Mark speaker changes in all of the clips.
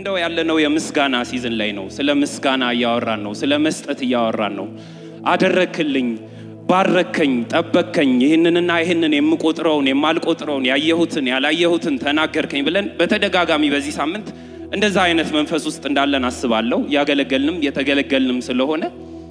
Speaker 1: እንደው ያለነው የምስጋና ሲዝን ላይ ነው። ስለ ምስጋና እያወራን ነው። ስለ መስጠት እያወራን ነው። አደረክልኝ፣ ባረከኝ፣ ጠበከኝ፣ ይህንንና ይህንን የምቆጥረውን የማልቆጥረውን ያየሁትን ያላየሁትን ተናገርከኝ ብለን በተደጋጋሚ በዚህ ሳምንት እንደዛ አይነት መንፈስ ውስጥ እንዳለን አስባለሁ። እያገለገልንም የተገለገልንም ስለሆነ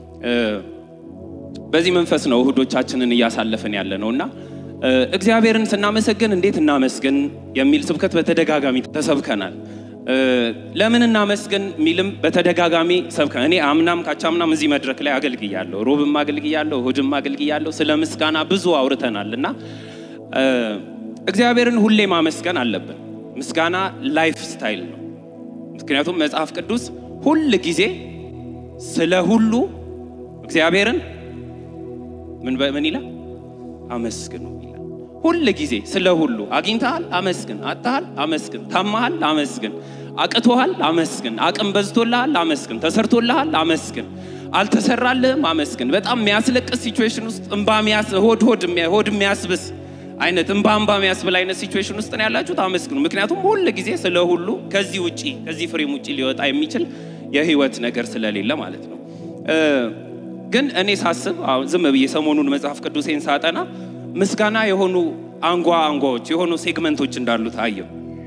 Speaker 1: በዚህ መንፈስ ነው እሁዶቻችንን እያሳለፍን ያለ ነው እና እግዚአብሔርን ስናመሰግን እንዴት እናመስግን የሚል ስብከት በተደጋጋሚ ተሰብከናል። ለምን እናመስግን የሚልም በተደጋጋሚ ሰብከን እኔ አምናም ካቻምናም እዚህ መድረክ ላይ አገልግያለሁ፣ ሮብም አገልግያለሁ፣ እሁድም አገልግያለሁ። ስለ ምስጋና ብዙ አውርተናል እና እግዚአብሔርን ሁሌ ማመስገን አለብን። ምስጋና ላይፍ ስታይል ነው። ምክንያቱም መጽሐፍ ቅዱስ ሁል ጊዜ ስለ ሁሉ እግዚአብሔርን ምን ምን ይላል? አመስግኑ ይላል። ሁል ጊዜ ስለ ሁሉ አግኝተሃል፣ አመስግን። አጥተሃል፣ አመስግን። ታማሃል፣ አመስግን። አቅቶሃል፣ አመስግን። አቅም በዝቶልሃል፣ አመስግን። ተሰርቶልሃል፣ አመስግን። አልተሰራልህም፣ አመስግን። በጣም የሚያስለቅስ ሲቹዌሽን ውስጥ እንባ ሆድ ሆድ ሆድ የሚያስብስ አይነት እንባ እንባ የሚያስብል አይነት ሲቹዌሽን ውስጥ ነው ያላችሁት፣ አመስግኑ። ምክንያቱም ሁል ጊዜ ስለ ሁሉ ከዚህ ውጪ ከዚህ ፍሬም ውጪ ሊወጣ የሚችል የህይወት ነገር ስለሌለ ማለት ነው። ግን እኔ ሳስብ አሁን ዝም ብዬ ሰሞኑን መጽሐፍ ቅዱሴን ሳጠና ምስጋና የሆኑ አንጓ አንጓዎች የሆኑ ሴግመንቶች እንዳሉት አየሁ።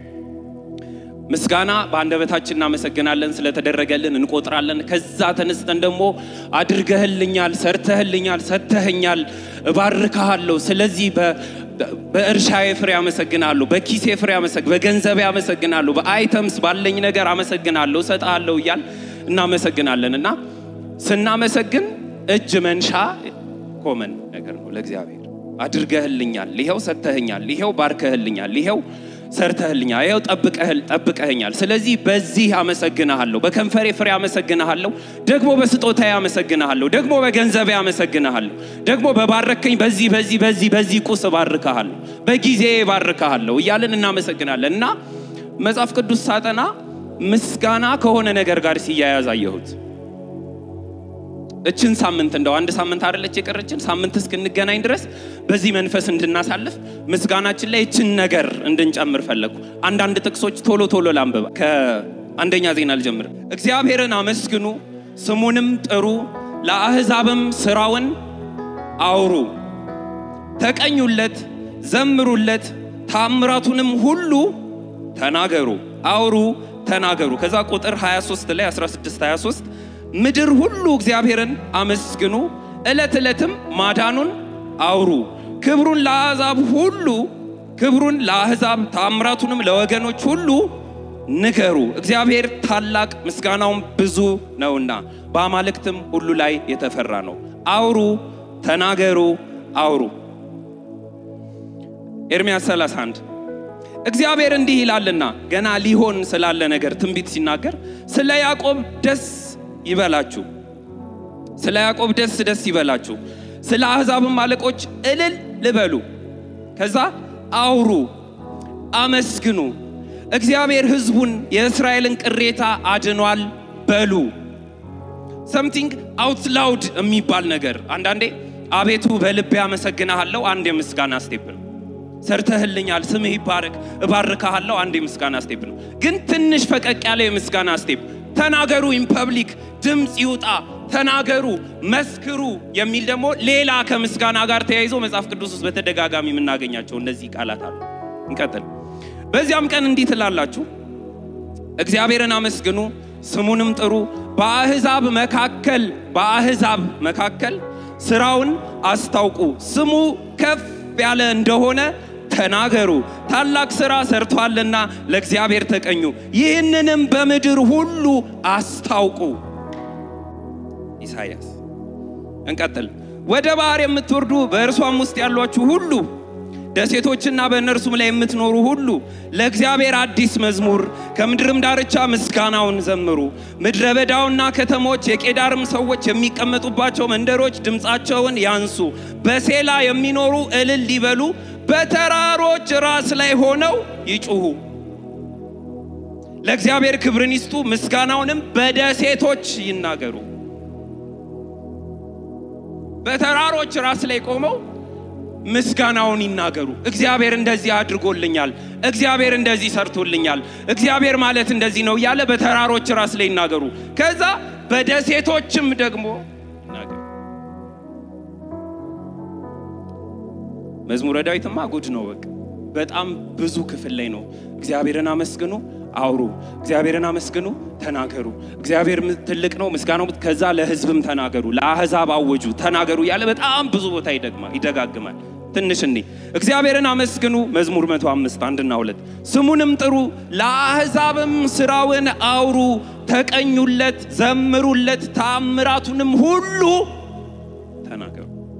Speaker 1: ምስጋና በአንደበታችን እናመሰግናለን፣ ስለተደረገልን እንቆጥራለን። ከዛ ተነስተን ደግሞ አድርገህልኛል፣ ሰርተህልኛል፣ ሰጥተህኛል፣ እባርካሃለሁ። ስለዚህ በእርሻዬ ፍሬ አመሰግናለሁ፣ በኪሴ ፍሬ በገንዘቤ አመሰግናለሁ፣ በአይተምስ ባለኝ ነገር አመሰግናለሁ፣ እሰጥሃለሁ እያል እናመሰግናለን እና ስናመሰግን እጅ መንሻ ኮመን ነገር ነው ለእግዚአብሔር። አድርገህልኛል፣ ይኸው ሰጥተህኛል፣ ይኸው ባርከህልኛል፣ ይኸው ሰርተህልኛል፣ ይኸው ጠብቀህኛል። ስለዚህ በዚህ አመሰግንሃለሁ፣ በከንፈሬ ፍሬ አመሰግንሃለሁ፣ ደግሞ በስጦታዬ አመሰግንሃለሁ፣ ደግሞ በገንዘቤ አመሰግንሃለሁ፣ ደግሞ በባረከኝ በዚህ በዚህ በዚህ በዚህ ቁስ እባርክሃለሁ፣ በጊዜ እባርክሃለሁ እያልን እናመሰግናለን እና መጽሐፍ ቅዱስ ሳጠና ምስጋና ከሆነ ነገር ጋር ሲያያዝ አየሁት። እችን ሳምንት እንደው አንድ ሳምንት አይደለች የቀረችን ሳምንት እስክንገናኝ ድረስ በዚህ መንፈስ እንድናሳልፍ ምስጋናችን ላይ እችን ነገር እንድንጨምር ፈለግኩ። አንዳንድ ጥቅሶች ቶሎ ቶሎ ላንብባ። ከአንደኛ ዜና ልጀምር። እግዚአብሔርን አመስግኑ፣ ስሙንም ጥሩ፣ ለአሕዛብም ስራውን አውሩ፣ ተቀኙለት፣ ዘምሩለት፣ ታምራቱንም ሁሉ ተናገሩ፣ አውሩ፣ ተናገሩ። ከዛ ቁጥር 23 ላይ 16 23 ምድር ሁሉ እግዚአብሔርን አመስግኑ፣ ዕለት ዕለትም ማዳኑን አውሩ፣ ክብሩን ለአሕዛብ ሁሉ ክብሩን ለአሕዛብ ታምራቱንም ለወገኖች ሁሉ ንገሩ። እግዚአብሔር ታላቅ ምስጋናውም ብዙ ነውና በአማልክትም ሁሉ ላይ የተፈራ ነው። አውሩ፣ ተናገሩ፣ አውሩ። ኤርምያስ 31 እግዚአብሔር እንዲህ ይላልና ገና ሊሆን ስላለ ነገር ትንቢት ሲናገር ስለ ያዕቆብ ደስ ይበላችሁ፣ ስለ ያዕቆብ ደስ ደስ ይበላችሁ፣ ስለ አሕዛብም አለቆች እልል ልበሉ። ከዛ አውሩ፣ አመስግኑ፣ እግዚአብሔር ሕዝቡን የእስራኤልን ቅሬታ አድኗል በሉ። ሰምቲንግ አውት ላውድ የሚባል ነገር አንዳንዴ አቤቱ በልቤ አመሰግናሃለሁ አንድ የምስጋና ስቴፕ ነው። ሰርተህልኛል፣ ስምህ ይባረክ፣ እባርካሃለሁ አንድ የምስጋና ስቴፕ ነው። ግን ትንሽ ፈቀቅ ያለ የምስጋና ስቴፕ ተናገሩ፣ ኢን ፐብሊክ ድምፅ ይውጣ፣ ተናገሩ፣ መስክሩ የሚል ደግሞ ሌላ ከምስጋና ጋር ተያይዞ መጽሐፍ ቅዱስ ውስጥ በተደጋጋሚ የምናገኛቸው እነዚህ ቃላት አሉ። እንቀጥል። በዚያም ቀን እንዲህ ትላላችሁ፣ እግዚአብሔርን አመስግኑ፣ ስሙንም ጥሩ፣ በአሕዛብ መካከል በአሕዛብ መካከል ስራውን አስታውቁ፣ ስሙ ከፍ ያለ እንደሆነ ተናገሩ። ታላቅ ሥራ ሰርቷልና ለእግዚአብሔር ተቀኙ፣ ይህንንም በምድር ሁሉ አስታውቁ። ኢሳይያስ። እንቀጥል። ወደ ባህር የምትወርዱ በእርሷም ውስጥ ያሏችሁ ሁሉ ደሴቶችና በእነርሱም ላይ የምትኖሩ ሁሉ ለእግዚአብሔር አዲስ መዝሙር ከምድርም ዳርቻ ምስጋናውን ዘምሩ። ምድረ በዳውና ከተሞች የቄዳርም ሰዎች የሚቀመጡባቸው መንደሮች ድምፃቸውን ያንሱ። በሴላ የሚኖሩ እልል ይበሉ፣ በተራሮች ራስ ላይ ሆነው ይጩሁ። ለእግዚአብሔር ክብርን ይስጡ፣ ምስጋናውንም በደሴቶች ይናገሩ። በተራሮች ራስ ላይ ቆመው ምስጋናውን ይናገሩ። እግዚአብሔር እንደዚህ አድርጎልኛል፣ እግዚአብሔር እንደዚህ ሰርቶልኛል፣ እግዚአብሔር ማለት እንደዚህ ነው እያለ በተራሮች ራስ ላይ ይናገሩ። ከዛ በደሴቶችም ደግሞ ይናገሩ። መዝሙረ ዳዊትማ ጉድ ነው። በቃ በጣም ብዙ ክፍል ላይ ነው። እግዚአብሔርን አመስግኑ፣ አውሩ፣ እግዚአብሔርን አመስግኑ፣ ተናገሩ። እግዚአብሔር ትልቅ ነው፣ ምስጋናው ከዛ ለሕዝብም ተናገሩ፣ ለአሕዛብ አወጁ፣ ተናገሩ እያለ በጣም ብዙ ቦታ ይደግማል ይደጋግማል። ትንሽ እኔ እግዚአብሔርን አመስግኑ መዝሙር መቶ አምስት አንድና ሁለት ስሙንም ጥሩ፣ ለአሕዛብም ስራውን አውሩ፣ ተቀኙለት፣ ዘምሩለት፣ ታምራቱንም ሁሉ ተናገሩ።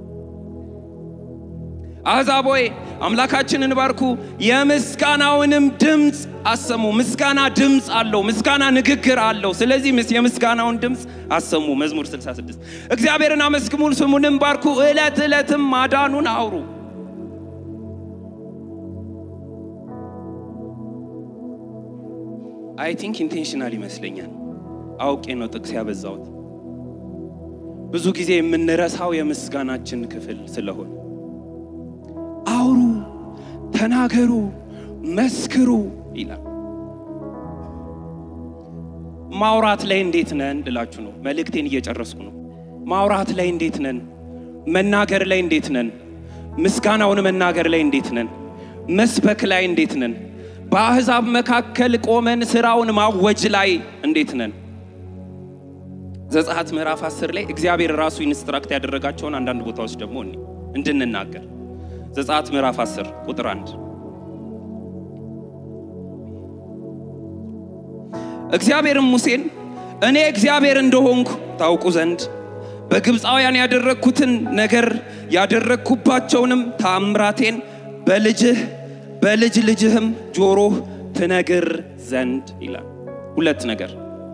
Speaker 1: አሕዛብ ሆይ አምላካችንን ባርኩ፣ የምስጋናውንም ድምፅ አሰሙ። ምስጋና ድምፅ አለው። ምስጋና ንግግር አለው። ስለዚህ የምስጋናውን ድምፅ አሰሙ። መዝሙር 66 እግዚአብሔርን አመስግሙ፣ ስሙንም ባርኩ፣ ዕለት ዕለትም ማዳኑን አውሩ። አይ ቲንክ ኢንቴንሽናል ይመስለኛል። አውቄ ነው ጥቅስ ያበዛሁት። ብዙ ጊዜ የምንረሳው የምስጋናችን ክፍል ስለሆነ አውሩ፣ ተናገሩ፣ መስክሩ ይላል። ማውራት ላይ እንዴት ነን ልላችሁ ነው። መልእክቴን እየጨረስኩ ነው። ማውራት ላይ እንዴት ነን? መናገር ላይ እንዴት ነን? ምስጋናውን መናገር ላይ እንዴት ነን? መስበክ ላይ እንዴት ነን? በአሕዛብ መካከል ቆመን ስራውን ማወጅ ላይ እንዴት ነን? ዘጸአት ምዕራፍ 10 ላይ እግዚአብሔር ራሱ ኢንስትራክት ያደረጋቸውን አንዳንድ ቦታዎች ደግሞ እኔ እንድንናገር ዘጸአት ምዕራፍ 10 ቁጥር 1 እግዚአብሔርም ሙሴን እኔ እግዚአብሔር እንደሆንኩ ታውቁ ዘንድ በግብፃውያን ያደረግኩትን ነገር ያደረግኩባቸውንም ታምራቴን በልጅህ በልጅ ልጅህም ጆሮህ ትነግር ዘንድ ይላል። ሁለት ነገር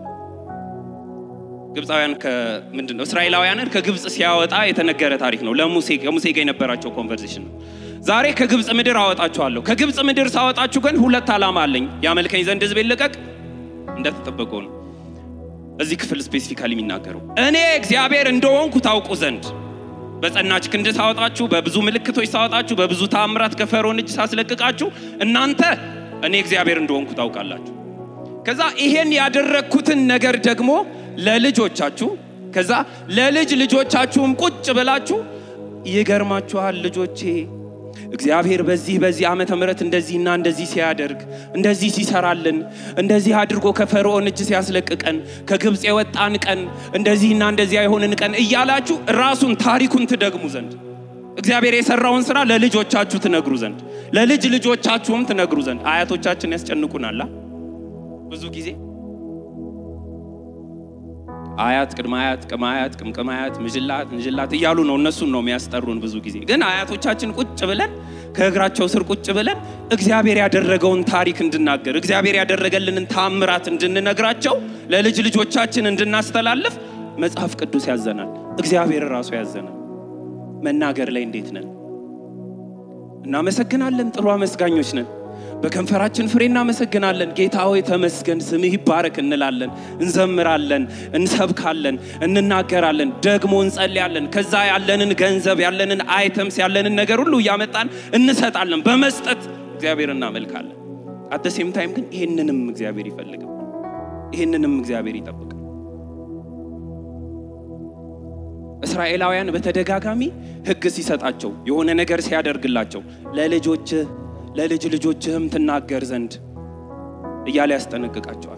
Speaker 1: ግብፃውያን ምንድን ነው እስራኤላውያንን ከግብፅ ሲያወጣ የተነገረ ታሪክ ነው። ለሙሴ ከሙሴ ጋር የነበራቸው ኮንቨርሴሽን ነው። ዛሬ ከግብፅ ምድር አወጣችኋለሁ። ከግብፅ ምድር ሳወጣችሁ ግን ሁለት ዓላማ አለኝ። ያመልከኝ ዘንድ ሕዝቤን ልቀቅ እንደተጠበቀው ነው። እዚህ ክፍል ስፔሲፊካሊ የሚናገረው እኔ እግዚአብሔር እንደሆንኩ ታውቁ ዘንድ በጸናች ክንድ ሳወጣችሁ፣ በብዙ ምልክቶች ሳወጣችሁ፣ በብዙ ታምራት ከፈርዖን እጅ ሳስለቅቃችሁ እናንተ እኔ እግዚአብሔር እንደሆንኩ ታውቃላችሁ። ከዛ ይሄን ያደረግኩትን ነገር ደግሞ ለልጆቻችሁ ከዛ ለልጅ ልጆቻችሁም ቁጭ ብላችሁ ይገርማችኋል ልጆቼ እግዚአብሔር በዚህ በዚህ ዓመተ ምሕረት እንደዚህና እንደዚህ ሲያደርግ እንደዚህ ሲሰራልን እንደዚህ አድርጎ ከፈርዖን እጅ ሲያስለቅቀን ከግብፅ የወጣን ቀን እንደዚህና እንደዚህ የሆንን ቀን እያላችሁ ራሱን ታሪኩን ትደግሙ ዘንድ እግዚአብሔር የሰራውን ስራ ለልጆቻችሁ ትነግሩ ዘንድ ለልጅ ልጆቻችሁም ትነግሩ ዘንድ አያቶቻችን ያስጨንቁናላ ብዙ ጊዜ አያት ቅድመ አያት ቅም አያት ቅምቅም አያት ምጅላት ምጅላት እያሉ ነው እነሱን ነው የሚያስጠሩን። ብዙ ጊዜ ግን አያቶቻችን ቁጭ ብለን ከእግራቸው ስር ቁጭ ብለን እግዚአብሔር ያደረገውን ታሪክ እንድናገር እግዚአብሔር ያደረገልንን ታምራት እንድንነግራቸው ለልጅ ልጆቻችን እንድናስተላልፍ መጽሐፍ ቅዱስ ያዘናል። እግዚአብሔር ራሱ ያዘናል። መናገር ላይ እንዴት ነን? እናመሰግናለን። ጥሩ አመስጋኞች ነን። በከንፈራችን ፍሬ እናመሰግናለን። ጌታ ሆይ ተመስገን፣ ስምህ ይባረክ እንላለን፣ እንዘምራለን፣ እንሰብካለን፣ እንናገራለን፣ ደግሞ እንጸልያለን። ከዛ ያለንን ገንዘብ ያለንን አይተምስ ያለንን ነገር ሁሉ እያመጣን እንሰጣለን። በመስጠት እግዚአብሔር እናመልካለን። አደሴም ታይም ግን ይህንንም እግዚአብሔር ይፈልግም፣ ይህንንም እግዚአብሔር ይጠብቃል። እስራኤላውያን በተደጋጋሚ ሕግ ሲሰጣቸው የሆነ ነገር ሲያደርግላቸው ለልጆችህ ለልጅ ልጆችህም ትናገር ዘንድ እያለ ያስጠነቅቃቸዋል።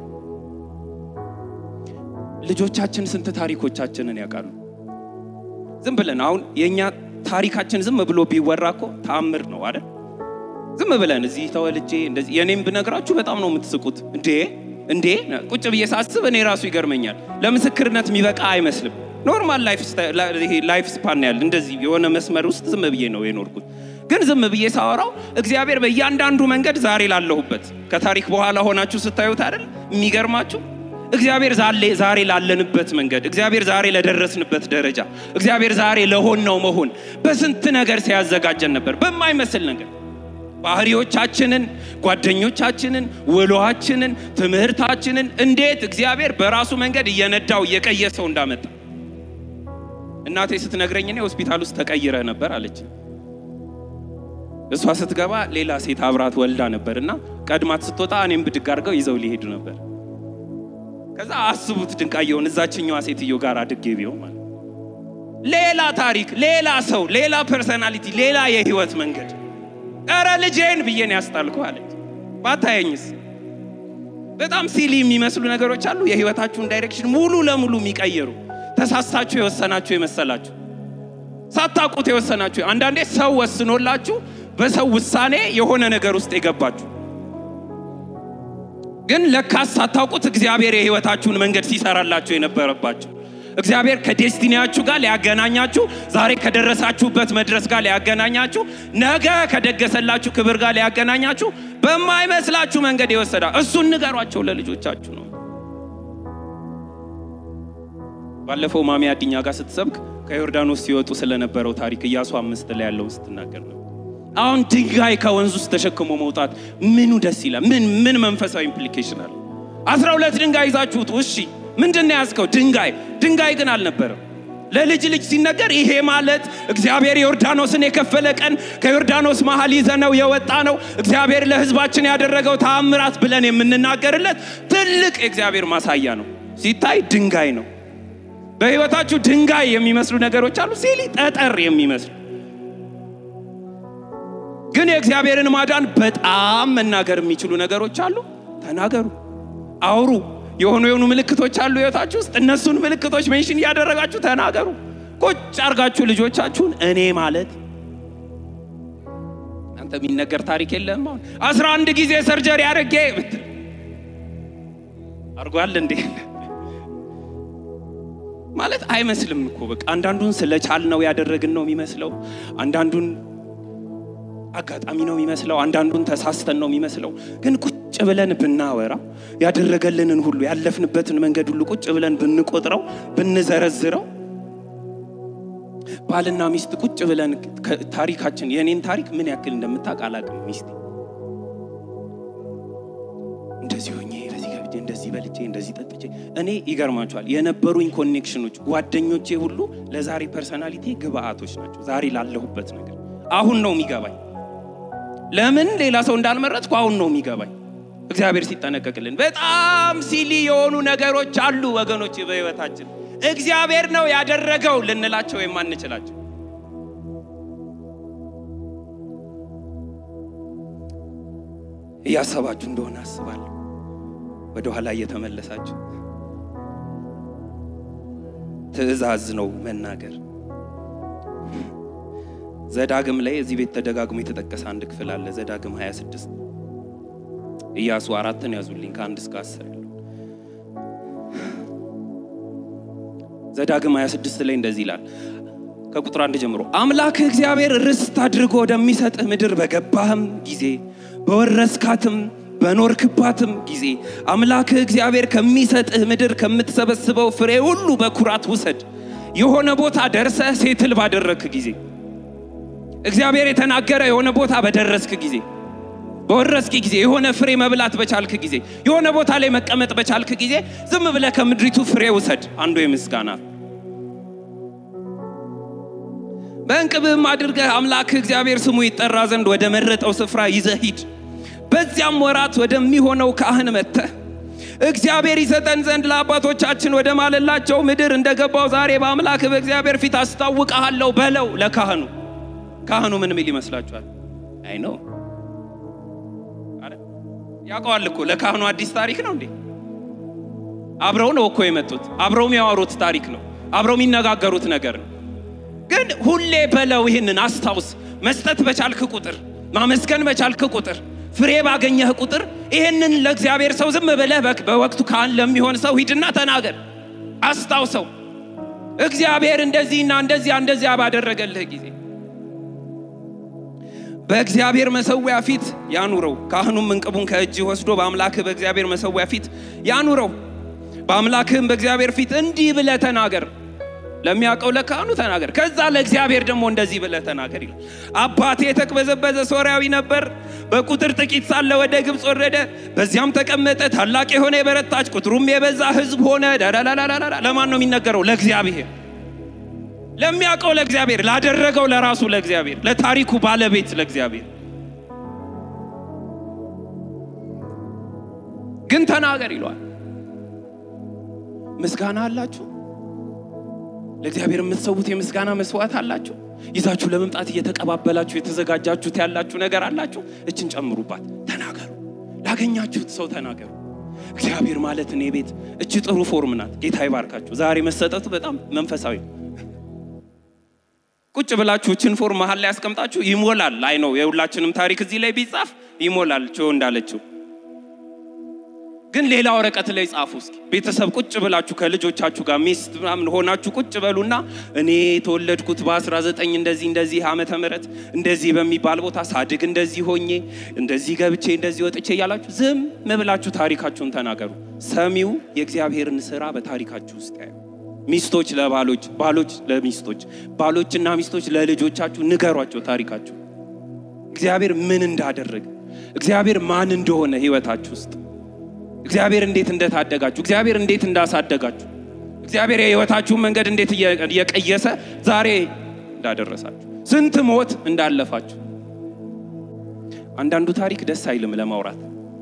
Speaker 1: ልጆቻችን ስንት ታሪኮቻችንን ያውቃሉ? ዝም ብለን አሁን የእኛ ታሪካችን ዝም ብሎ ቢወራ እኮ ተአምር ነው አይደል? ዝም ብለን እዚህ ተወልጄ እንደዚህ የኔም ብነግራችሁ በጣም ነው የምትስቁት። እንዴ እንዴ ቁጭ ብዬ ሳስብ እኔ ራሱ ይገርመኛል። ለምስክርነት የሚበቃ አይመስልም። ኖርማል ላይፍ ስፓን ያለ እንደዚህ የሆነ መስመር ውስጥ ዝም ብዬ ነው የኖርኩት። ግን ዝም ብዬ ሳወራው እግዚአብሔር በእያንዳንዱ መንገድ ዛሬ ላለሁበት ከታሪክ በኋላ ሆናችሁ ስታዩት አይደል የሚገርማችሁ እግዚአብሔር ዛሬ ላለንበት መንገድ እግዚአብሔር ዛሬ ለደረስንበት ደረጃ እግዚአብሔር ዛሬ ለሆነው መሆን በስንት ነገር ሲያዘጋጀን ነበር። በማይመስል ነገር ባህሪዎቻችንን፣ ጓደኞቻችንን፣ ውሎአችንን፣ ትምህርታችንን እንዴት እግዚአብሔር በራሱ መንገድ እየነዳው እየቀየሰው እንዳመጣ እናቴ ስትነግረኝ እኔ ሆስፒታል ውስጥ ተቀይረህ ነበር አለች። እሷ ስትገባ ሌላ ሴት አብራት ወልዳ ነበር እና ቀድማት ስትወጣ እኔም ብድግ አድርገው ይዘው ሊሄዱ ነበር። ከዛ አስቡት ድንቃየውን እዛችኛዋ ሴትዮ ጋር አድጌ ቢሆን ማለት ሌላ ታሪክ፣ ሌላ ሰው፣ ሌላ ፐርሰናሊቲ፣ ሌላ የህይወት መንገድ። ኧረ ልጄን ብዬን ያስጣልኩ አለች። ባታየኝስ? በጣም ሲሊ የሚመስሉ ነገሮች አሉ። የህይወታችሁን ዳይሬክሽን ሙሉ ለሙሉ የሚቀየሩ ተሳስታችሁ የወሰናችሁ የመሰላችሁ ሳታውቁት የወሰናችሁ አንዳንዴ ሰው ወስኖላችሁ በሰው ውሳኔ የሆነ ነገር ውስጥ የገባችሁ ግን ለካስ ሳታውቁት እግዚአብሔር የህይወታችሁን መንገድ ሲሰራላችሁ የነበረባችሁ እግዚአብሔር ከዴስቲኒያችሁ ጋር ሊያገናኛችሁ ዛሬ ከደረሳችሁበት መድረስ ጋር ሊያገናኛችሁ ነገ ከደገሰላችሁ ክብር ጋር ሊያገናኛችሁ በማይመስላችሁ መንገድ የወሰዳ እሱን ንገሯቸው ለልጆቻችሁ ነው። ባለፈው ማሚ አዲኛ ጋር ስትሰብክ ከዮርዳኖስ ሲወጡ ስለነበረው ታሪክ ኢያሱ አምስት ላይ ያለውን ስትናገር ነው። አሁን ድንጋይ ከወንዝ ውስጥ ተሸክሞ መውጣት ምኑ ደስ ይላል? ምን ምን መንፈሳዊ ኢምፕሊኬሽን አለ? አስራ ሁለት ድንጋይ ይዛችሁት እሺ፣ ምንድን ነው ያዝከው? ድንጋይ ድንጋይ ግን አልነበረም። ለልጅ ልጅ ሲነገር ይሄ ማለት እግዚአብሔር ዮርዳኖስን የከፈለ ቀን ከዮርዳኖስ መሀል ይዘነው የወጣ ነው እግዚአብሔር ለሕዝባችን ያደረገው ተአምራት ብለን የምንናገርለት ትልቅ የእግዚአብሔር ማሳያ ነው። ሲታይ ድንጋይ ነው። በህይወታችሁ ድንጋይ የሚመስሉ ነገሮች አሉ፣ ሲሊ ጠጠር የሚመስሉ ግን የእግዚአብሔርን ማዳን በጣም መናገር የሚችሉ ነገሮች አሉ። ተናገሩ፣ አውሩ። የሆኑ የሆኑ ምልክቶች አሉ ህይወታችሁ ውስጥ። እነሱን ምልክቶች ሜንሽን እያደረጋችሁ ተናገሩ። ቁጭ አርጋችሁ ልጆቻችሁን እኔ ማለት አንተ የሚነገር ታሪክ የለም። አሁን አስራ አንድ ጊዜ ሰርጀሪ አድርጌ ብትል አርጓል እንዴ ማለት አይመስልም እኮ በቃ አንዳንዱን ስለቻል ነው ያደረግን ነው የሚመስለው። አንዳንዱን አጋጣሚ ነው የሚመስለው። አንዳንዱን ተሳስተን ነው የሚመስለው። ግን ቁጭ ብለን ብናወራ ያደረገልንን ሁሉ ያለፍንበትን መንገድ ሁሉ ቁጭ ብለን ብንቆጥረው ብንዘረዝረው ባልና ሚስት ቁጭ ብለን ታሪካችን የእኔን ታሪክ ምን ያክል እንደምታውቅ አላውቅም። ሚስቴ እንደዚህ ሆኜ በዚህ ገብቼ እንደዚህ በልቼ እንደዚህ ጠጥቼ እኔ ይገርማቸዋል የነበሩኝ ኮኔክሽኖች ጓደኞቼ ሁሉ ለዛሬ ፐርሰናሊቲ ግብአቶች ናቸው። ዛሬ ላለሁበት ነገር አሁን ነው የሚገባኝ። ለምን ሌላ ሰው እንዳልመረጥኩ አሁን ነው የሚገባኝ። እግዚአብሔር ሲጠነቀቅልን በጣም ሲሊ የሆኑ ነገሮች አሉ ወገኖች በህይወታችን እግዚአብሔር ነው ያደረገው ልንላቸው የማንችላቸው እያሰባችሁ እንደሆነ አስባለሁ። ወደ ኋላ እየተመለሳችሁ ትእዛዝ ነው መናገር። ዘዳግም ላይ እዚህ ቤት ተደጋግሞ የተጠቀሰ አንድ ክፍል አለ። ዘዳግም 26 ኢያሱ አራትን ያዙልኝ ከአንድ እስከ አስር ያለው ዘዳግም 26 ላይ እንደዚህ ይላል ከቁጥር አንድ ጀምሮ አምላክህ እግዚአብሔር ርስት አድርጎ ወደሚሰጥህ ምድር በገባህም ጊዜ በወረስካትም በኖርክባትም ጊዜ አምላክህ እግዚአብሔር ከሚሰጥህ ምድር ከምትሰበስበው ፍሬ ሁሉ በኩራት ውሰድ። የሆነ ቦታ ደርሰህ ሴትል ባደረግክ ጊዜ እግዚአብሔር የተናገረ የሆነ ቦታ በደረስክ ጊዜ በወረስክ ጊዜ የሆነ ፍሬ መብላት በቻልክ ጊዜ የሆነ ቦታ ላይ መቀመጥ በቻልክ ጊዜ ዝም ብለህ ከምድሪቱ ፍሬ ውሰድ። አንዱ የምስጋና በእንቅብህም አድርገህ አምላክህ እግዚአብሔር ስሙ ይጠራ ዘንድ ወደ መረጠው ስፍራ ይዘህ ሂድ። በዚያም ወራት ወደሚሆነው ካህን መጥተህ እግዚአብሔር ይሰጠን ዘንድ ለአባቶቻችን ወደ ማለላቸው ምድር እንደገባው ዛሬ በአምላክህ በእግዚአብሔር ፊት አስታውቀሃለሁ በለው ለካህኑ። ካህኑ ምን ሚል ይመስላችኋል? አይ ነው ያውቀዋል እኮ ለካህኑ አዲስ ታሪክ ነው እንዴ? አብረው ነው እኮ የመጡት። አብረው የሚያወሩት ታሪክ ነው። አብረው የሚነጋገሩት ነገር ነው። ግን ሁሌ በለው ይህንን አስታውስ። መስጠት በቻልክ ቁጥር፣ ማመስገን በቻልክ ቁጥር፣ ፍሬ ባገኘህ ቁጥር ይህንን ለእግዚአብሔር ሰው ዝም ብለህ በወቅቱ ካህን ለሚሆን ሰው ሂድና ተናገር፣ አስታውሰው። እግዚአብሔር እንደዚህና እንደዚያ እንደዚያ ባደረገልህ ጊዜ በእግዚአብሔር መሰዊያ ፊት ያኑረው። ካህኑም እንቅቡን ከእጅ ወስዶ በአምላክህ በእግዚአብሔር መሰዊያ ፊት ያኑረው። በአምላክህም በእግዚአብሔር ፊት እንዲህ ብለህ ተናገር። ለሚያውቀው ለካህኑ ተናገር። ከዛ ለእግዚአብሔር ደግሞ እንደዚህ ብለህ ተናገር ይላል። አባቴ የተቅበዘበዘ ሶርያዊ ነበር። በቁጥር ጥቂት ሳለ ወደ ግብፅ ወረደ፣ በዚያም ተቀመጠ። ታላቅ የሆነ የበረታች ቁጥሩም የበዛ ሕዝብ ሆነ። ዳዳዳዳዳዳ ለማን ነው የሚነገረው? ለእግዚአብሔር ለሚያውቀው ለእግዚአብሔር ላደረገው ለራሱ ለእግዚአብሔር ለታሪኩ ባለቤት ለእግዚአብሔር ግን ተናገር ይለዋል። ምስጋና አላችሁ? ለእግዚአብሔር የምትሰዉት የምስጋና መስዋዕት አላችሁ? ይዛችሁ ለመምጣት እየተቀባበላችሁ የተዘጋጃችሁት ያላችሁ ነገር አላችሁ? እችን ጨምሩባት። ተናገሩ። ላገኛችሁት ሰው ተናገሩ። እግዚአብሔር ማለት እኔ ቤት እች ጥሩ ፎርም ናት። ጌታ ይባርካችሁ። ዛሬ መሰጠቱ በጣም መንፈሳዊ ነው። ቁጭ ብላችሁ እችን ፎርም መሀል ላይ ያስቀምጣችሁ ይሞላል። አይ ነው የሁላችንም ታሪክ እዚህ ላይ ቢጻፍ ይሞላል። ቾ እንዳለችው ግን ሌላ ወረቀት ላይ ጻፉ እስኪ። ቤተሰብ ቁጭ ብላችሁ ከልጆቻችሁ ጋር ሚስት ምናምን ሆናችሁ ቁጭ በሉና እኔ የተወለድኩት በ19 እንደዚህ እንደዚህ ዓመተ ምህረት እንደዚህ በሚባል ቦታ ሳድግ እንደዚህ ሆኜ እንደዚህ ገብቼ እንደዚህ ወጥቼ እያላችሁ ዝም ብላችሁ ታሪካችሁን ተናገሩ። ሰሚው የእግዚአብሔርን ስራ በታሪካችሁ ውስጥ ያዩ። ሚስቶች ለባሎች፣ ባሎች ለሚስቶች፣ ባሎችና ሚስቶች ለልጆቻችሁ ንገሯቸው ታሪካችሁ። እግዚአብሔር ምን እንዳደረገ፣ እግዚአብሔር ማን እንደሆነ ህይወታችሁ ውስጥ እግዚአብሔር እንዴት እንደታደጋችሁ፣ እግዚአብሔር እንዴት እንዳሳደጋችሁ፣ እግዚአብሔር የህይወታችሁን መንገድ እንዴት እየቀየሰ ዛሬ እንዳደረሳችሁ፣ ስንት ሞት እንዳለፋችሁ። አንዳንዱ ታሪክ ደስ አይልም ለማውራት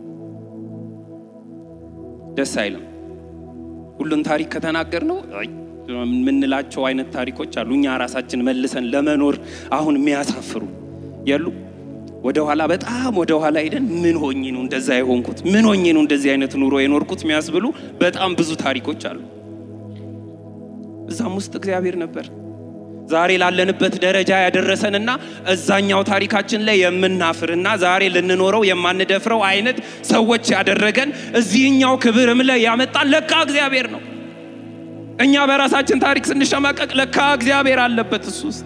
Speaker 1: ደስ አይልም። ሁሉን ታሪክ ከተናገር ነው የምንላቸው አይነት ታሪኮች አሉ። እኛ ራሳችን መልሰን ለመኖር አሁን የሚያሳፍሩ የሉ ወደ ኋላ በጣም ወደ ኋላ ሄደን ምን ሆኜ ነው እንደዛ የሆንኩት? ምን ሆኜ ነው እንደዚህ አይነት ኑሮ የኖርኩት? የሚያስብሉ በጣም ብዙ ታሪኮች አሉ። እዛም ውስጥ እግዚአብሔር ነበር ዛሬ ላለንበት ደረጃ ያደረሰንና እዛኛው ታሪካችን ላይ የምናፍርና ዛሬ ልንኖረው የማንደፍረው አይነት ሰዎች ያደረገን እዚህኛው ክብርም ላይ ያመጣን ለካ እግዚአብሔር ነው። እኛ በራሳችን ታሪክ ስንሸማቀቅ ለካ እግዚአብሔር አለበት እሱ ውስጥ።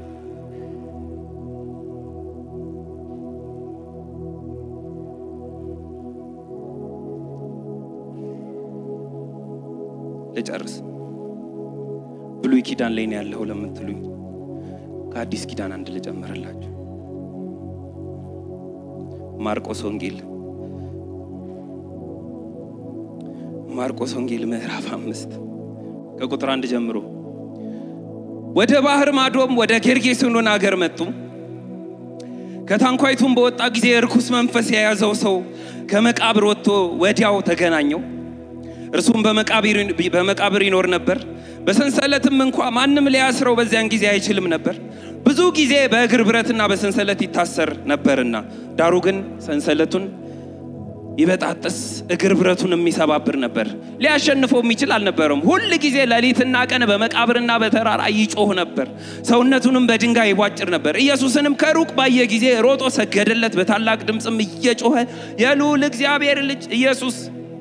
Speaker 1: ልጨርስ። ብሉይ ኪዳን ላይ ነው ያለው ለምትሉኝ ከአዲስ ኪዳን አንድ ልጨምርላችሁ። ማርቆስ ወንጌል ማርቆስ ወንጌል ምዕራፍ አምስት ከቁጥር አንድ ጀምሮ ወደ ባህር ማዶም ወደ ጌርጌሴኖን አገር መጡ። ከታንኳይቱም በወጣ ጊዜ እርኩስ መንፈስ የያዘው ሰው ከመቃብር ወጥቶ ወዲያው ተገናኘው። እርሱም በመቃብር ይኖር ነበር። በሰንሰለትም እንኳ ማንም ሊያስረው በዚያን ጊዜ አይችልም ነበር፣ ብዙ ጊዜ በእግር ብረትና በሰንሰለት ይታሰር ነበርና። ዳሩ ግን ሰንሰለቱን ይበጣጥስ እግር ብረቱን የሚሰባብር ነበር። ሊያሸንፈው የሚችል አልነበረም። ሁል ጊዜ ሌሊትና ቀን በመቃብርና በተራራ ይጮህ ነበር፣ ሰውነቱንም በድንጋይ ይቧጭር ነበር። ኢየሱስንም ከሩቅ ባየ ጊዜ ሮጦ ሰገደለት፣ በታላቅ ድምፅም እየጮኸ የልዑል እግዚአብሔር ልጅ ኢየሱስ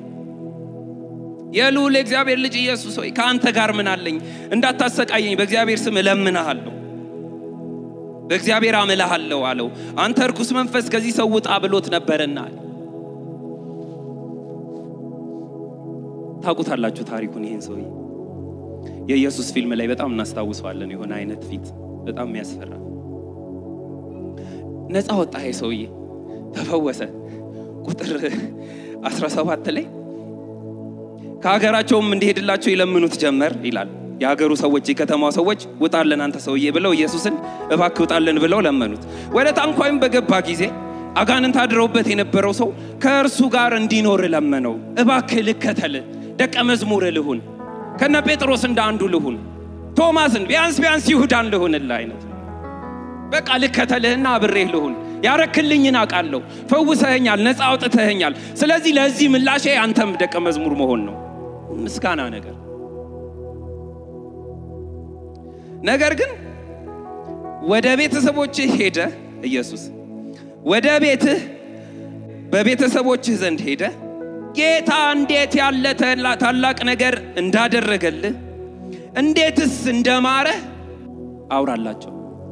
Speaker 1: የልዑል እግዚአብሔር ልጅ ኢየሱስ ሆይ ከአንተ ጋር ምን አለኝ? እንዳታሰቃየኝ በእግዚአብሔር ስም እለምንሃለሁ፣ በእግዚአብሔር አምልሃለሁ አለው። አንተ እርኩስ መንፈስ ከዚህ ሰው ውጣ ብሎት ነበርና። ታውቁታላችሁ ታሪኩን። ይህን ሰውዬ የኢየሱስ ፊልም ላይ በጣም እናስታውሰዋለን። የሆነ አይነት ፊት በጣም የሚያስፈራ ነፃ ወጣ። ይሄ ሰውዬ ተፈወሰ። ቁጥር 17 ላይ ከሀገራቸውም እንዲሄድላቸው ይለምኑት ጀመር ይላል። የሀገሩ ሰዎች የከተማው ሰዎች ውጣለን አንተ ሰውዬ ብለው ኢየሱስን እባክህ ውጣለን ብለው ለመኑት። ወደ ታንኳይም በገባ ጊዜ አጋንንት አድረውበት የነበረው ሰው ከእርሱ ጋር እንዲኖር ለመነው። እባክህ ልከተል፣ ደቀ መዝሙር ልሁን፣ ከነ ጴጥሮስ እንደ አንዱ ልሁን፣ ቶማስን ቢያንስ ቢያንስ ይሁዳን ልሁንልህ አይነት በቃ ልከተልህና አብሬህ ልሁን ያረክልኝን አውቃለሁ። ፈውሰኸኛል፣ ነፃ አውጥተኸኛል። ስለዚህ ለዚህ ምላሼ አንተም ደቀ መዝሙር መሆን ነው። ምስጋና ነገር ነገር ግን ወደ ቤተሰቦችህ ሄደ ኢየሱስ ወደ ቤትህ በቤተሰቦችህ ዘንድ ሄደ ጌታ እንዴት ያለ ታላቅ ነገር እንዳደረገልህ እንዴትስ እንደማረህ አውራላቸው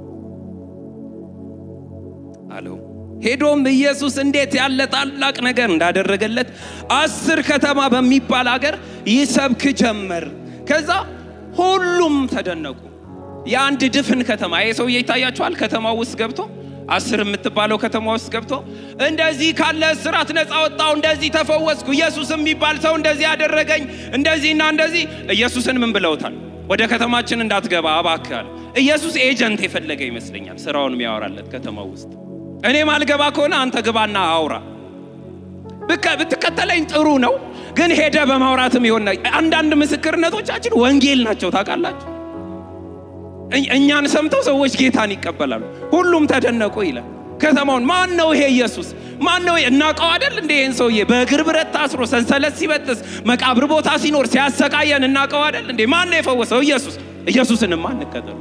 Speaker 1: አለው። ሄዶም ኢየሱስ እንዴት ያለ ታላቅ ነገር እንዳደረገለት አስር ከተማ በሚባል አገር ይሰብክ ጀመር። ከዛ ሁሉም ተደነቁ። የአንድ ድፍን ከተማ ይሄ ሰውዬ ይታያችኋል። ከተማው ውስጥ ገብቶ አስር የምትባለው ከተማ ውስጥ ገብቶ እንደዚህ ካለ እስራት ነፃ ወጣው፣ እንደዚህ ተፈወስኩ፣ ኢየሱስ የሚባል ሰው እንደዚህ ያደረገኝ፣ እንደዚህና እንደዚህ። ኢየሱስን ምን ብለውታል? ወደ ከተማችን እንዳትገባ እባክህ አለ። ኢየሱስ ኤጀንት የፈለገ ይመስለኛል፣ ስራውን የሚያወራለት ከተማው ውስጥ እኔ ማልገባ ከሆነ አንተ ግባና አውራ። ብከ- ብትከተለኝ ጥሩ ነው፣ ግን ሄደ በማውራትም ይሆን አንዳንድ ምስክርነቶቻችን ወንጌል ናቸው ታውቃላችሁ። እኝ- እኛን ሰምተው ሰዎች ጌታን ይቀበላሉ። ሁሉም ተደነቁ ይላል። ከተማውን ማን ነው ይሄ ኢየሱስ? ማን ነው ይሄ? እናውቀው አይደል እንደ ይህን ሰውዬ በእግር ብረት ታስሮ ሰንሰለት ሲበጥስ መቃብር ቦታ ሲኖር ሲያሰቃየን እናውቀው አይደል እንዴ? ማን ነው የፈወሰው? ኢየሱስ። ኢየሱስንማ እንከተሉ።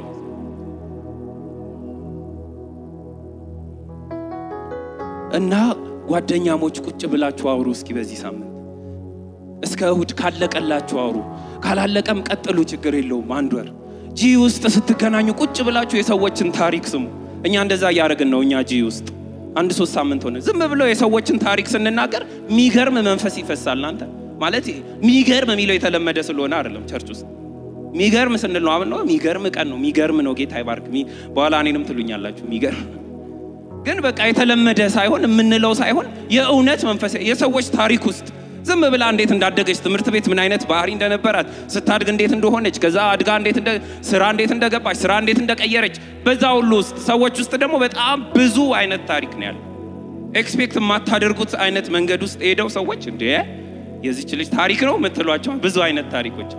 Speaker 1: እና ጓደኛሞች ቁጭ ብላችሁ አውሩ እስኪ በዚህ ሳምንት እስከ እሁድ ካለቀላችሁ አውሩ፣ ካላለቀም ቀጥሉ፣ ችግር የለውም። አንድ ወር ጂ ውስጥ ስትገናኙ ቁጭ ብላችሁ የሰዎችን ታሪክ ስሙ። እኛ እንደዛ እያደረግን ነው። እኛ ጂ ውስጥ አንድ ሶስት ሳምንት ሆነ። ዝም ብለው የሰዎችን ታሪክ ስንናገር ሚገርም መንፈስ ይፈሳል። እናንተ ማለት ሚገርም የሚለው የተለመደ ስለሆነ አይደለም። ቸርች ውስጥ ሚገርም ስንል ነው። አሁን ነው ሚገርም ቀን ነው፣ ሚገርም ነው። ጌታ ይባርክ። ሚ- በኋላ እኔንም ትሉኛላችሁ ሚገርም ግን በቃ የተለመደ ሳይሆን የምንለው ሳይሆን የእውነት መንፈስ የሰዎች ታሪክ ውስጥ ዝም ብላ እንዴት እንዳደገች ትምህርት ቤት ምን አይነት ባህሪ እንደነበራት ስታድግ እንዴት እንደሆነች ከዛ አድጋ እንዴት እንደ ስራ እንዴት እንደገባች ስራ እንዴት እንደቀየረች በዛ ሁሉ ውስጥ ሰዎች ውስጥ ደግሞ በጣም ብዙ አይነት ታሪክ ነው ያለው። ኤክስፔክት የማታደርጉት አይነት መንገድ ውስጥ ሄደው ሰዎች እንዴ የዚች ልጅ ታሪክ ነው የምትሏቸው ብዙ አይነት ታሪኮች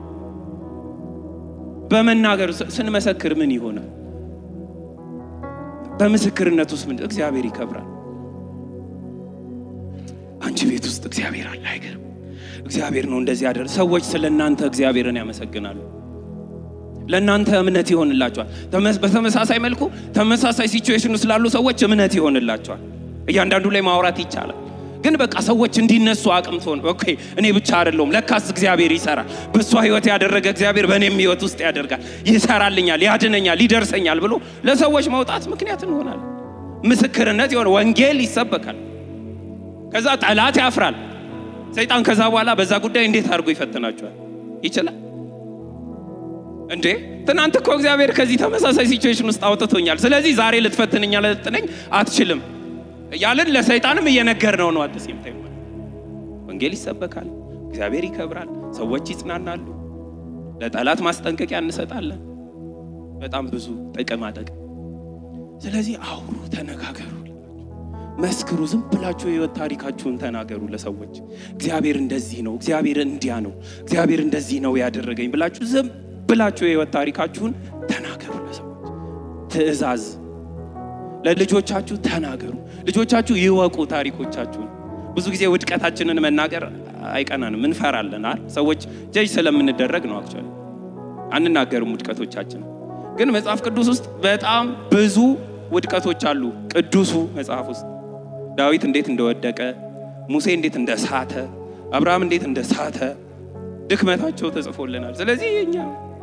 Speaker 1: በመናገር ስ- ስንመሰክር ምን ይሆናል? በምስክርነት ውስጥ ምን እግዚአብሔር ይከብራል። አንቺ ቤት ውስጥ እግዚአብሔር አለ። አይገርም? እግዚአብሔር ነው እንደዚህ ያደረ ሰዎች ስለ እናንተ እግዚአብሔርን ያመሰግናሉ። ለእናንተ እምነት ይሆንላቸዋል። ተመስ- በተመሳሳይ መልኩ ተመሳሳይ ሲቹዌሽን ውስጥ ላሉ ሰዎች እምነት ይሆንላቸዋል። እያንዳንዱ ላይ ማውራት ይቻላል። ግን በቃ ሰዎች እንዲነሱ አቅም ትሆን ኦኬ፣ እኔ ብቻ አይደለሁም፣ ለካስ እግዚአብሔር ይሰራል። በእሷ ህይወት ያደረገ እግዚአብሔር በእኔም ህይወት ውስጥ ያደርጋል፣ ይሰራልኛል፣ ያድነኛል፣ ይደርሰኛል ብሎ ለሰዎች መውጣት ምክንያት እንሆናለን። ምስክርነት የሆነ ወንጌል ይሰበካል። ከዛ ጠላት ያፍራል። ሰይጣን ከዛ በኋላ በዛ ጉዳይ እንዴት አድርጎ ይፈትናቸዋል? ይችላል እንዴ? ትናንት እኮ እግዚአብሔር ከዚህ ተመሳሳይ ሲቹዌሽን ውስጥ አውጥቶኛል። ስለዚህ ዛሬ ልትፈትንኛ ልጥነኝ አትችልም ያልን ለሰይጣንም እየነገር ነው ነው አትሴም ታይም ወንጌል ይሰበካል፣ እግዚአብሔር ይከብራል፣ ሰዎች ይጽናናሉ፣ ለጠላት ማስጠንቀቂያ እንሰጣለን። በጣም ብዙ ጥቅማ ጥቅም። ስለዚህ አውሩ፣ ተነጋገሩ፣ መስክሩ። ዝም ብላችሁ የህይወት ታሪካችሁን ተናገሩ ለሰዎች። እግዚአብሔር እንደዚህ ነው፣ እግዚአብሔር እንዲያ ነው፣ እግዚአብሔር እንደዚህ ነው ያደረገኝ ብላችሁ ዝም ብላችሁ የህይወት ታሪካችሁን ተናገሩ ለሰዎች። ትእዛዝ ለልጆቻችሁ ተናገሩ። ልጆቻችሁ ይወቁ ታሪኮቻችሁን። ብዙ ጊዜ ውድቀታችንን መናገር አይቀናንም፣ እንፈራለን። አይደል? ሰዎች ጀጅ ስለምንደረግ ነው። አክቹዋሊ አንናገርም ውድቀቶቻችን። ግን መጽሐፍ ቅዱስ ውስጥ በጣም ብዙ ውድቀቶች አሉ። ቅዱሱ መጽሐፍ ውስጥ ዳዊት እንዴት እንደወደቀ፣ ሙሴ እንዴት እንደሳተ፣ አብርሃም እንዴት እንደሳተ ድክመታቸው ተጽፎልናል። ስለዚህ እኛ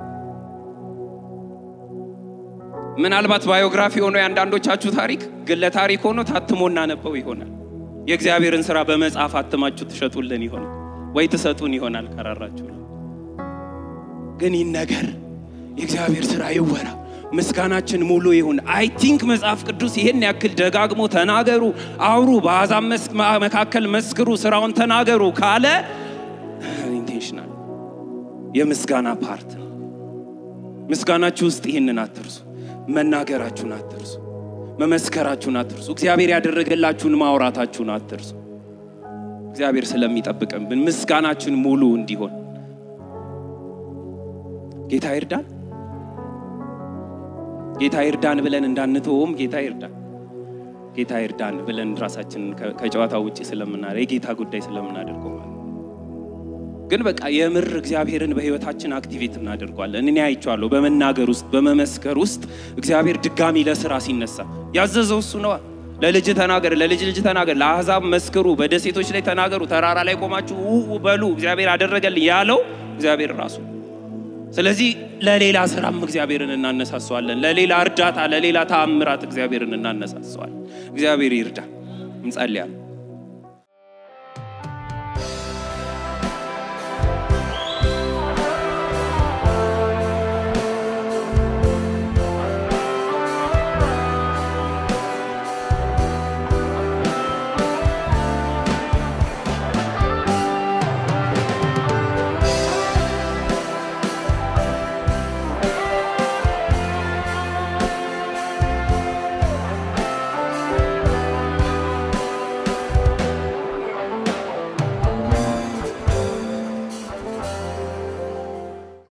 Speaker 1: ምናልባት ባዮግራፊ ሆኖ የአንዳንዶቻችሁ ታሪክ ግለ ታሪክ ሆኖ ታትሞ እናነበው ይሆናል። የእግዚአብሔርን ስራ በመጽሐፍ አትማችሁ ትሸጡልን ይሆናል ወይ ትሰጡን ይሆናል ከራራችሁ። ግን ይነገር፣ የእግዚአብሔር ስራ ይወራ፣ ምስጋናችን ሙሉ ይሁን። አይ ቲንክ መጽሐፍ ቅዱስ ይህን ያክል ደጋግሞ ተናገሩ፣ አውሩ፣ በአሕዛብ መስ- መካከል መስክሩ፣ ስራውን ተናገሩ ካለ ኢንቴንሽናል የምስጋና ፓርት ነው። ምስጋናችሁ ውስጥ ይህንን አትርሱ። መናገራችሁን አትርሱ። መመስከራችሁን አትርሱ። እግዚአብሔር ያደረገላችሁን ማውራታችሁን አትርሱ። እግዚአብሔር ስለሚጠብቅብን ምስጋናችን ሙሉ እንዲሆን ጌታ ይርዳን። ጌታ ይርዳን ብለን እንዳንተውም ጌታ ይርዳን። ጌታ ይርዳን ብለን ራሳችንን ከ- ከጨዋታ ውጭ ስለምናደ የጌታ ጉዳይ ስለምናደርገው ማለት ነው። ግን በቃ የምር እግዚአብሔርን በህይወታችን አክቲቬት እናደርጓለን። እኔ አይቼዋለሁ። በመናገር ውስጥ በመመስከር ውስጥ እግዚአብሔር ድጋሚ ለስራ ሲነሳ ያዘዘው እሱ ነዋ። ለልጅ ተናገር፣ ለልጅ ልጅ ተናገር፣ ለአሕዛብ መስክሩ፣ በደሴቶች ላይ ተናገሩ፣ ተራራ ላይ ቆማችሁ ው በሉ እግዚአብሔር አደረገልኝ ያለው እግዚአብሔር ራሱ። ስለዚህ ለሌላ ስራም እግዚአብሔርን እናነሳሰዋለን። ለሌላ እርዳታ፣ ለሌላ ተአምራት እግዚአብሔርን እናነሳሰዋለን። እግዚአብሔር ይርዳ። እንጸልያለን።